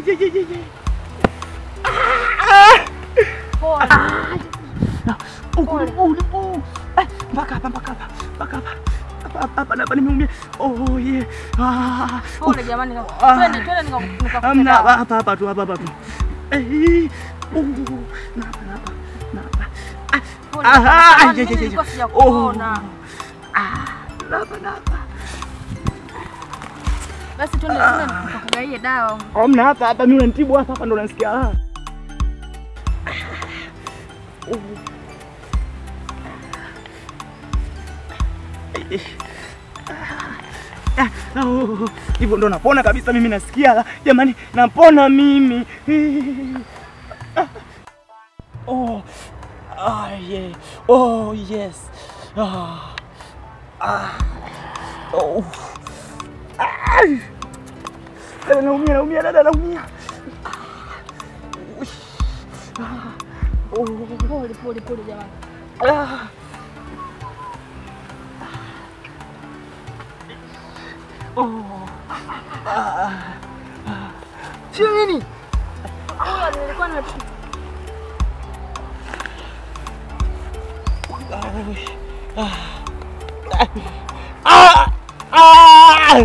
ye, ye, ye, ye. Pole. Huku, huku, huku. Eh, mpaka hapa mpaka hapa mpaka hapa hapa hapa hapa hapa nimeumia. Oh yeah. Ah. Pole jamani. Ah. Twende twende nika- nikakupe Hamna hapa dawa. hapa hapa tu hapa hapa tu. Eh. Oh. Na hapa na hapa. Na hapa. Ah. Pole Aha, jamani, ye, ye, mimi ye, ye. nilikuwa sijakuona. Ah. Na hapa na hapa. Basi twende twende nikakugaie dawa. Hamna hapa hapa mimi unanitibu hapa hapa ndo nasikia raha. Oh. Eh. Ah, ah, oh, hivyo ndo napona kabisa mimi nasikia la. Jamani napona mimi. Ah. Oh. Ah, yeah. Oh, yes. Ah. Ah. Oh. Ah. Dada naumia, naumia, dada naumia. Ui. Ah. Oh. Pole pole pole jamani. Ah. Oh. Ah. Sio nini? Pole nilikuwa na Ah! Ah!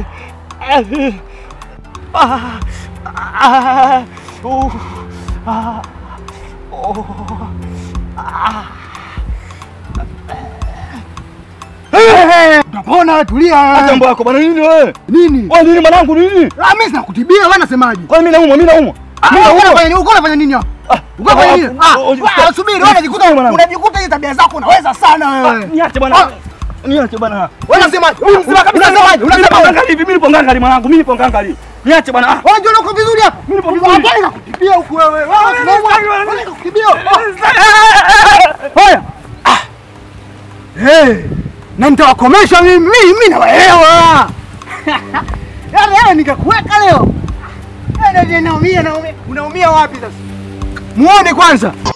Ah! Ah! Oh! Ah! Oh! Ah! Utapona, tulia. Acha mambo yako bwana, nini wewe? Nini? Wewe nini mwanangu nini? Ah, mimi sinakutibia, wewe unasemaje? Kwa nini mimi naumwa, mimi naumwa. Ah, Mimi uko naumwa. unafanya nini? Uko unafanya nini hapa? Ah, Uko unafanya nini? ah, Ah, oh, wewe subiri, wewe unajikuta mwanangu. unajikuta hizo tabia zako unaweza sana Ah, wewe. Niache bwana. Ah. Niache bwana. Wewe unasemaje? Unasema kabisa unasemaje? Unasema Unasemaje? nganga hivi, mimi nipo nganga mwanangu, mimi nipo nganga hivi. Niache bwana. Ah. Wewe unajua uko vizuri hapa? Mimi nipo vizuri. Hapana, nikakutibia huku wewe. Wewe unaumwa. Wewe nikakutibia. Haya. Eh. Na nitawakomesha mimi, mimi nawaelewa. Yaani yaani nikakuweka leo. Yaani naumia naumia. Unaumia wapi sasa? Muone kwanza.